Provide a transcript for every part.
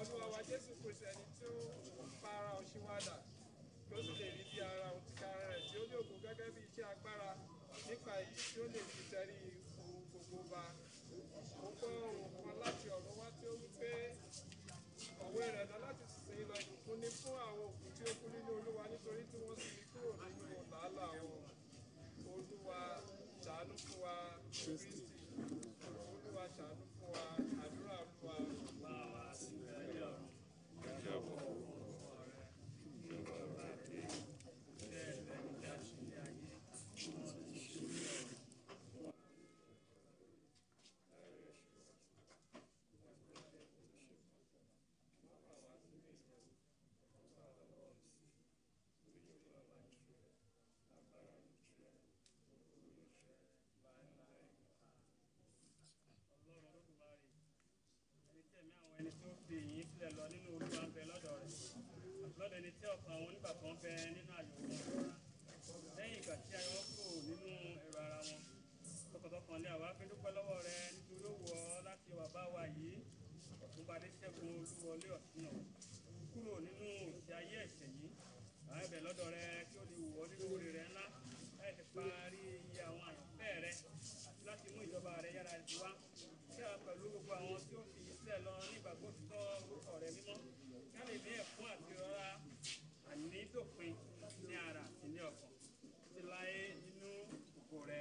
olúwa wa jésù kristu ẹni tí ó pa ara òṣìwádà kí ó sì lè rí bí ara òun ti kára rẹ̀ tí ó ní ògo gẹ́gẹ́ bí iṣẹ́ agbára nípa èyí tí ó lè fi tẹrí ohun gbogbo ba ó gbọ́ ohun kan láti ọ̀run wá tí ó wí pé ọ̀wé rẹ̀ lọ láti sin lọ ìbùkún ní fún àwọn òkú tí ó kú nínú olúwa nítorí tí wọ́n sì fi kúrò nínú làálàá wọn olúwa ṣàánú fún wa kristi olúwa ṣàánú fún wa àdúrà olúwa. bá wa sí ẹjọ́ ìjọba ọ̀rẹ́ ìjọba àti bẹ́ẹ̀ lẹ́nu bí a ṣe ní ayé wọn ti ṣe ọ̀rẹ́. ẹni tó fi ìyìn sílẹ̀ lọ nínú olúwa ń bẹ lọ́dọ̀ rẹ̀ lọ́dọ̀ ẹni tí ọkàn àwọn onígbàgbọ́ ń bẹ nínú àyò wọn rọra lẹ́yìn ìgbà tí ayọ̀ kò nínú ẹ̀rọ ara wọn tọkàntọkàn ní àwa fi dúpẹ́ lọ́wọ́ rẹ nítorí ó wù ọ́ láti wà bá wa yìí ọ̀túnbadé ṣẹ́gun olúwọlé ọ̀tún náà kúrò nínú ìṣe ayé ẹ̀ṣẹ̀ yìí àwọn ẹ̀bẹ̀ lọ́dọ̀ rẹ kí ó lè wù ọ́ nínú orí rẹ ńlá láì fi parí iye àwọn àyànfẹ́ rẹ àti láti mú ìjọba rẹ yára ti wá kí a pẹ̀lú gbogbo àwọn tí ó fi iṣẹ́ lọ nígbàgbọ́ títọ́ orúkọ rẹ mímọ́ kí a lè ní ẹ̀fún àti rọra ànídòpin ní ara àti ní ọkàn ti láyé nínú ògo rẹ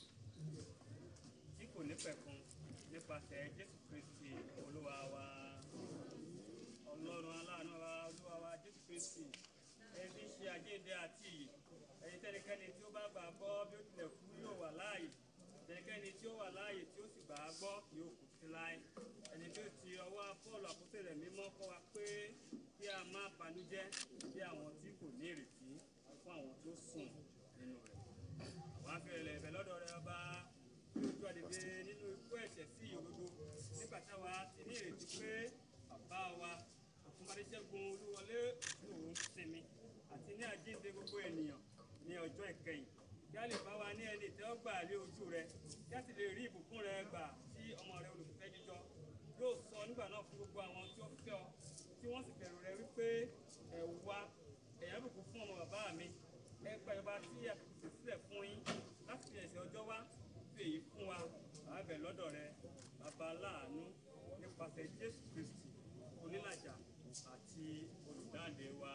tí kò ní pẹ̀kun nípasẹ̀ jésù kristi olúwa wa ọlọ́run aláàánú wa olúwa wa jésù kristi ẹni tí ń ṣe àjíǹde àti iyì ẹni tẹ́nikẹ́ni tí ó bá gbà gbọ́ bí ó tilẹ̀ kú yóò wà láàyè tẹ́nikẹ́ni tí ó wà láàyè tí ó sì gbà á gbọ́ yóò kú sí láé ẹni tí ó ti ọwọ́ pọ́ọ̀lù àkóso rẹ̀ mímọ́ kọ́ wa pé kí a má banújẹ́ bí àwọn tí kò ní ìrètí fún àwọn tó sùn nínú rẹ̀ àwọn afẹ́rẹ́ ẹ̀bẹ̀ lọ́dọ̀ rẹ̀ ọba lójú àdèdè nínú ikú ẹ̀ṣẹ̀ sí òdodo nígbà táwa ti ní ìrètí pé bàbá wa àfúnmadéṣẹ́gun olúwọlé òun sinmi àti ní àjíǹde gbogbo ènìyàn ní ọjọ́ ìkẹyìn kí a lè bá wa ní ẹni tẹ́ ọ gbà lé ojú rẹ kí a sì lè rí ìbùkún rẹ gbà tí ọmọ rẹ olùfẹ́ jíjọ yóò sọ nígbà náà fún gbogbo àwọn tí ó fẹ́ ọ tí wọ́n sì bẹ̀rù rẹ wípé ẹ wá ẹ̀yà bùkún fún ọmọ bàbá mi ẹ gba ìjọba tí a fi pèsè sílẹ̀ fún yín láti fi ẹ̀sẹ̀ ọjọ́ wá fi èyí fún wa àbẹ̀ lọ́dọ̀ rẹ bàbá láàánú nípasẹ̀ Jésù Kristi onílàjà àti olùdáǹdè wa.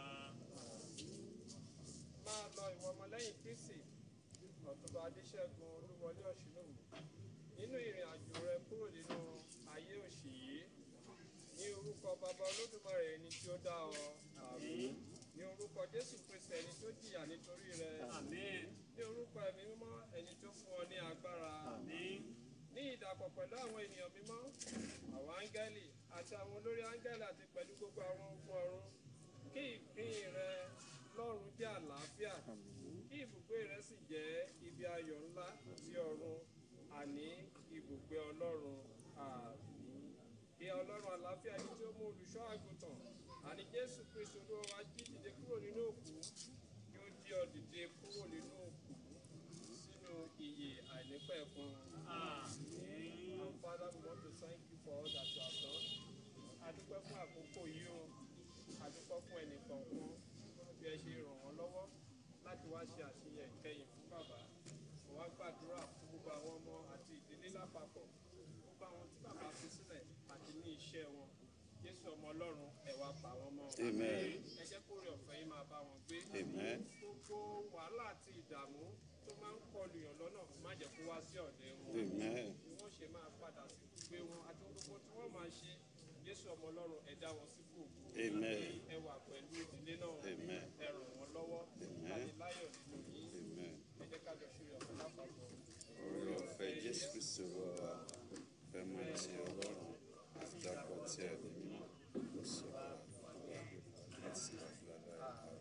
máa lọ ìwọ ọmọlẹ́yìn Kristi ọ̀túnba adéṣẹ́gun olúwọlé ọ̀ṣunlóhùn nínú ìrìn àjò rẹ kúrò nínú ayé òṣì yìí ní orúkọ bàbá olódùmarè ẹni tí ó dá ọ àmín ní orúkọ jésù kristi ẹni tó jìyà nítorí rẹ àmín ní orúkọ ẹ̀mí mímọ́ ẹni tó fún ọ ní agbára àmín ní ìdàpọ̀ pẹ̀lú àwọn ènìyàn mímọ́ àwọn áńgẹ́lì àti àwọn olórí áńgẹ́lì àti pẹ̀lú gbogbo àwọn ogun ọ̀run kí ìpín rẹ lọ́run jẹ́ àlàáfíà kí ibùgbé rẹ sì jẹ́ ibi ayọ̀ ńlá ti ọ̀run àní ibùgbé ọlọ́run àmín kí ọlọ́run àlàáfíà yìí tí ó mú olùṣọ́ àgùntàn àní jésù kristu olúwa wa jí dìde kúrò nínú òkú kí ó jí ọ dìde kúrò nínú òkú sínú ìyè àìnípẹ̀kun. àmín. our father we want to thank you for all that you have done. adúpẹ́ fún àkókò yìí o adúpẹ́ fún ẹnì kọ̀ọ̀kan bí ẹ ṣe ràn wọ́n lọ́wọ́ láti wá ṣe àṣeyẹ ìkẹyìn fún bàbá mo wá gbàdúrà fún gbogbo àwọn ọmọ àti ìdílé lápapọ̀ gbogbo àwọn tí bàbá fi sílẹ̀ àti ní iṣẹ́ wọn jésù ọmọ ọlọ́run ẹ wá pa wọ́n mọ́ Amen. ẹ jẹ́ kó rí ọ̀fẹ́ yìí máa bá wọn gbé Amen. gbogbo wàhálà àti ìdààmú tó máa ń kọlu yàn lọ́nà má jẹ́ kó wá sí ọ̀dẹ̀ wọn Amen. bí wọ́n ṣe máa padà sí gbogbo wọn àti gbogbo tí wọ́n máa ṣe jésù ọmọ ọlọ́run ẹ dá wọn sí fún òkú Amen. ẹ wà pẹ̀lú ìdílé náà Amen. ẹ ràn wọ́n lọ́wọ́ láti láyọ̀ nínú yín Amen. ẹ jẹ́ ká jọ ṣe ọ̀pọ̀ lápapọ̀. Orí ọ̀fẹ́ Jésù Kristu wà fẹ́ mọ ti Ọlọ́run àti dàpọ̀ tí ẹ̀ ní mímọ́ ló sọ wá láti àgbàlá ẹ̀ka.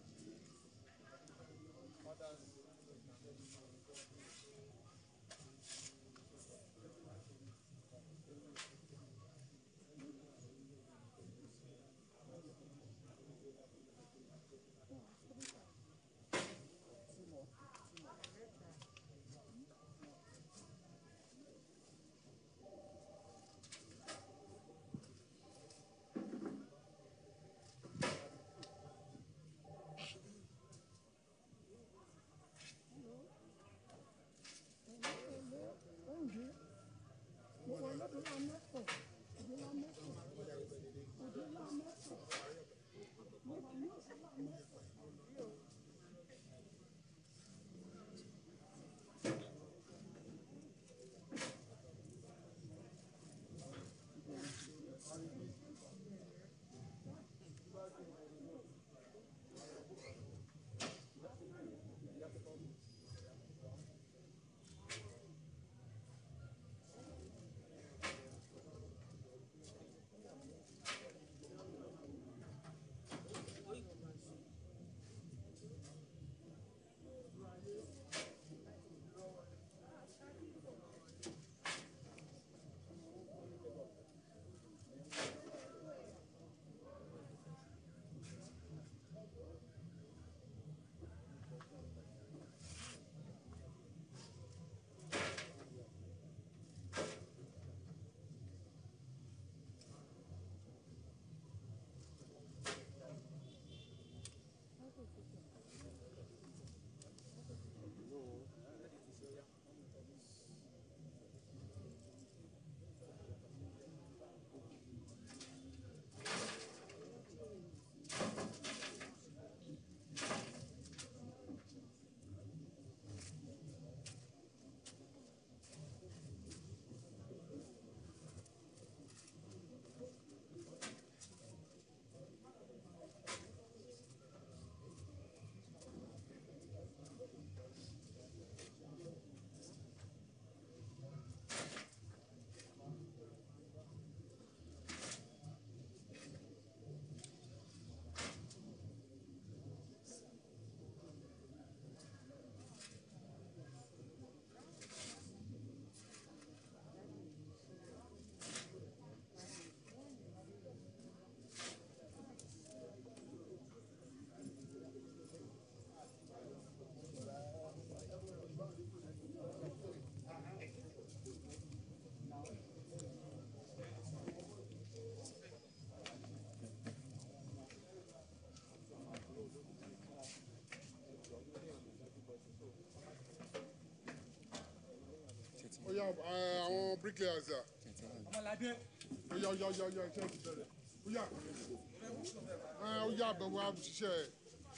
ẹ, àwọn bricklayers à. ọmọládé ó yá ó yá ó yá ó yá iṣẹ́ ti bẹ̀rẹ̀ ó yá ẹ ó yá àbẹ̀wò àṣìṣe ẹ̀.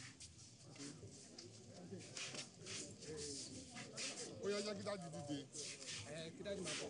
ó yá yá kí dájú dìde. ẹ kí dájú máa bọ̀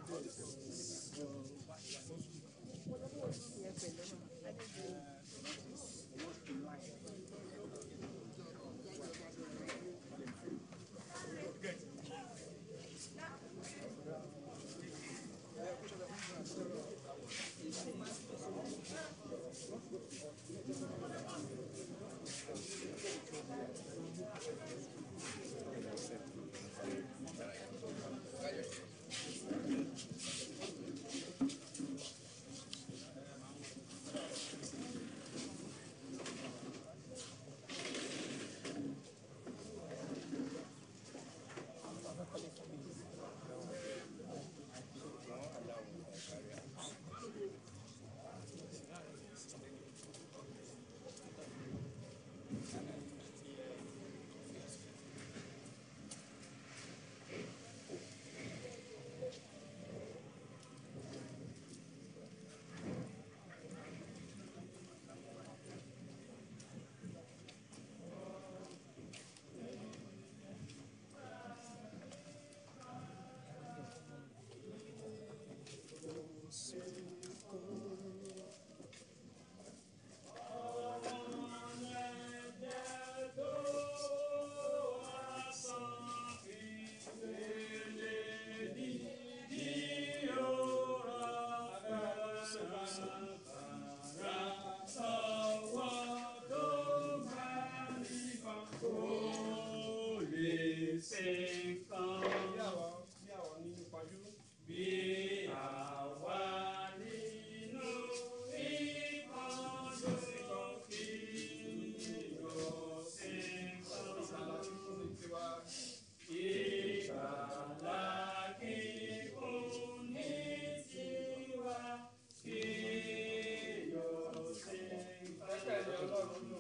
bí àwọn bí àwọn nínú pajú. ìsàlà tí kò ní tiwa. Ẹgbẹ́ ni Ọlọ́run lò.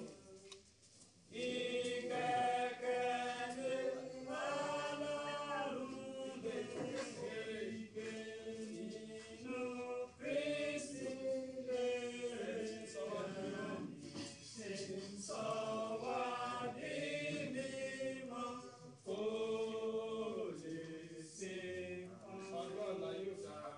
Ọjọ́ ọ̀la yóò dára.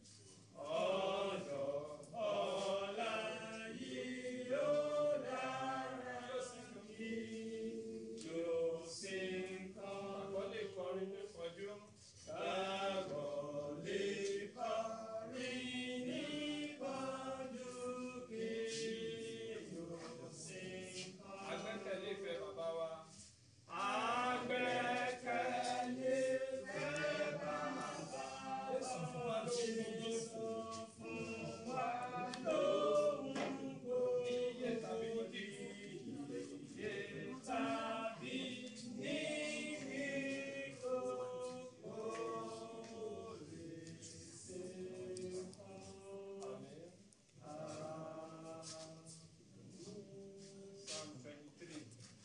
Àkọlé kọrin ní pọ̀jú. Agbẹ́kẹ̀lé ìfẹ́ bàbá wa. Jésù fún wa lóhùn gbogbo. Iye tàbí ní kíkú. Psalm 23.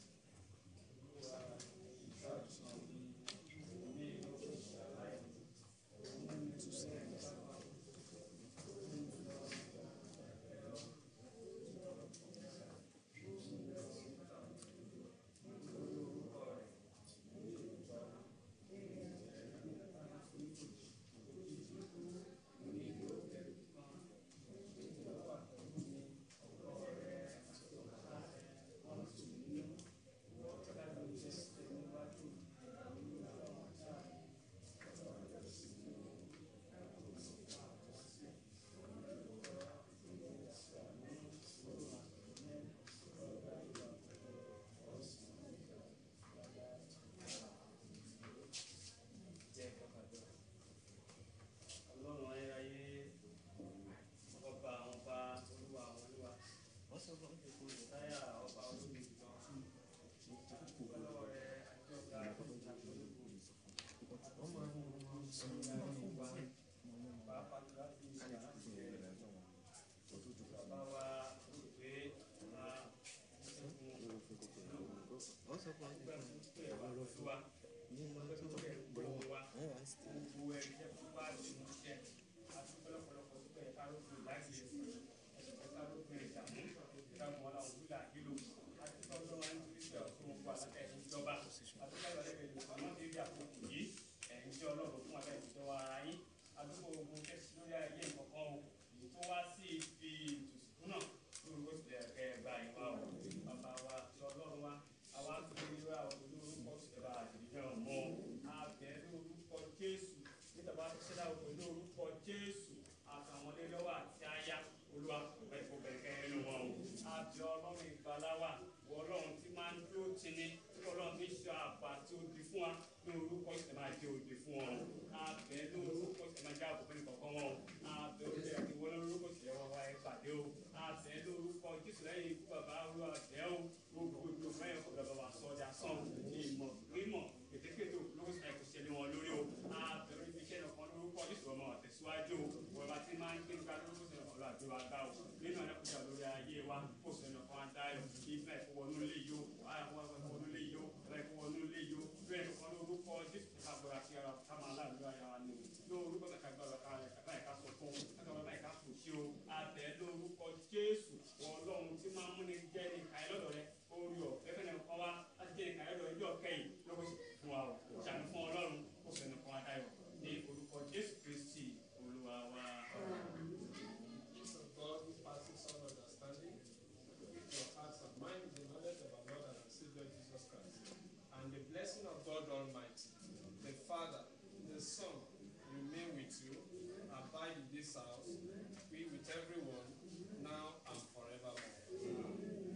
ọlọ́run ayérayé ọba àwọn ọba olúwa àwọn olúwa táyà ọba olómi ìtàn ọlọ́wọ́ rẹ àti ọ̀gá àti ológun ọmọ àwọn ọba pàápàá jù láti ṣe àṣẹ bàbá wa olùgbé ọba ìṣẹ́gun ọgbẹ́ fún pé wà pẹ̀lú wa ọgbẹ́ fún pé gbogbo wa gbogbo ẹ̀ jẹ́ fún wa lè mú jẹ́ àti pẹ́lẹ́pẹ́lẹ́pẹ́ tó bẹ̀rẹ̀ kárógbé láti lè fún ẹ̀sìn kárógbé ìdààmú ìdààmú ọ̀la òwúlà ìlú àti tọ́jú wa nítorí pé ọ̀tún gbogbo àlàkà ẹ̀yìn ìjọba àti káyọ̀ lẹ́gbẹ̀ẹ́ ìlú àmọ́ ní ibi àkókò yìí ẹ̀yìn jẹ́ ọlọ́run fún alẹ́ ìjọba ara yín àdúgbò ogun kẹ́sì lórí ayé ìkọ̀kan o èyí tó wá sí ibi ìtòsíkú náà lórúkọ sílẹ̀ ẹ̀ gba ìwà o bàbá wa ti ọlọ́run wa àwa tó ní wá olórúkọ sílẹ̀ àdìyàn mọ́ abẹ́ lórúkọ jésù nígbà bá ti ṣẹlẹ̀ òkú lórúkọ jésù àtàwọn lélọ́wọ́ àti aya olúwa ẹ̀kọ́ bẹ̀rẹ̀ ẹnu wọn o abẹ́ ọlọ́run ìgbàláwà wọ ọlọ́run tí máa ń dúró tini tí ọlọ́run ní ṣe àpá tí ó di fún wa ní orúkọ ìṣẹ̀lẹ̀ máa jẹ́ òde fún wọn o abẹ́ lórúkọ ìṣẹ̀lẹ̀ máa jẹ́ àbùkù ní kọ̀ọ̀kan wọn o abẹ́ olóyè àti wọlé lórúkọ ìṣẹ̀lẹ̀ wọn wá ẹ pàdé o abẹ́ lórúkọ jésù lẹ́yìn ikú bàbá olúwa bẹ́ o gbogbo ìlú mẹ́rin kò lọ́ọ́ bàbá sọ ọjà sàn ìmọ̀ rímọ̀ kètékèté lórúkọ ìṣẹ̀lẹ̀ kò ṣẹlẹ̀ wọn lórí o abẹ́ lórí iṣẹ́ nìkan lórúkọ jésù ọmọ àtẹ̀síwájú o wọ́n bá ti máa ń gbé nípa lórúkọ ìṣẹ̀lẹ̀ ọ̀rọ̀ àti wa gbá o nínú ẹ̀kúta lórí ayé wa kó sẹ́nu kan á dáyọ̀ ìfẹ́ ìfowónú lè yó ìfowónú lè yó ìfowónú lè yó bẹ́ẹ̀ nìkan lórúkọ jésù kágbára sí ara ká máa láàánú ara wa ni o lórúkọ kàkà gbára ká báyìí ká sọ fún ká báyìí ká kò sí o abẹ lórúkọ jésù ọlọ́run tí máa ń múni jẹ́ ní ìkàyẹ́ lọ́dọ̀ rẹ orí ọ̀ ẹgbẹ́ náà kọ́ wa láti jẹ́ ní ìkàyẹ́ lọ́dọ̀ ẹjọ́ kẹ́yìn lọ́kọ̀ fún wa o ṣàánú fún ọlọ́run kó sẹ́nu kan adáyọ̀ ní orúkọ jésù kristi olúwa wa. God who passes all understanding, your hearts and minds in the knowledge of our Lord and our Savior Jesus Christ. And the blessing of God Almighty, the Father, the Son, remain with you, abide in this house, be with everyone, now and forevermore.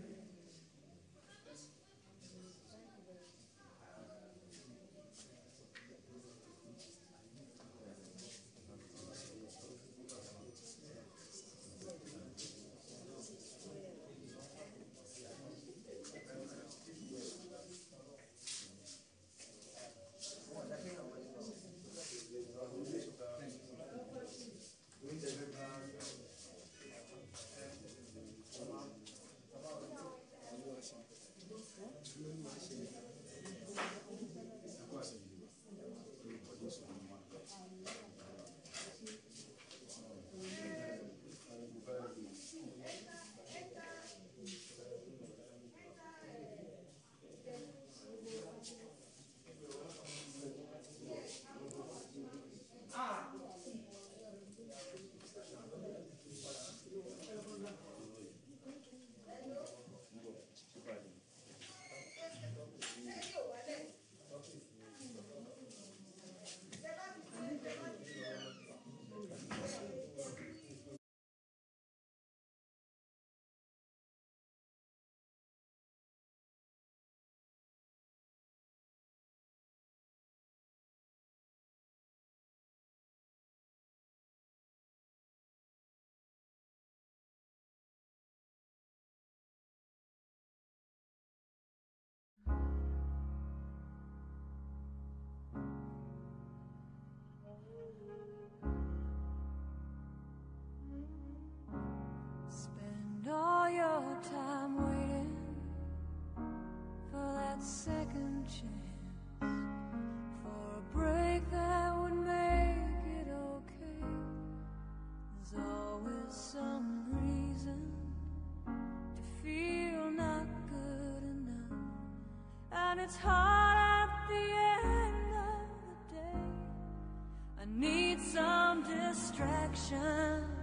Spend all your time waiting for that second chance, for a break that would make it okay. There's always some reason to feel not good enough, and it's hard at the end of the day. I need some distraction.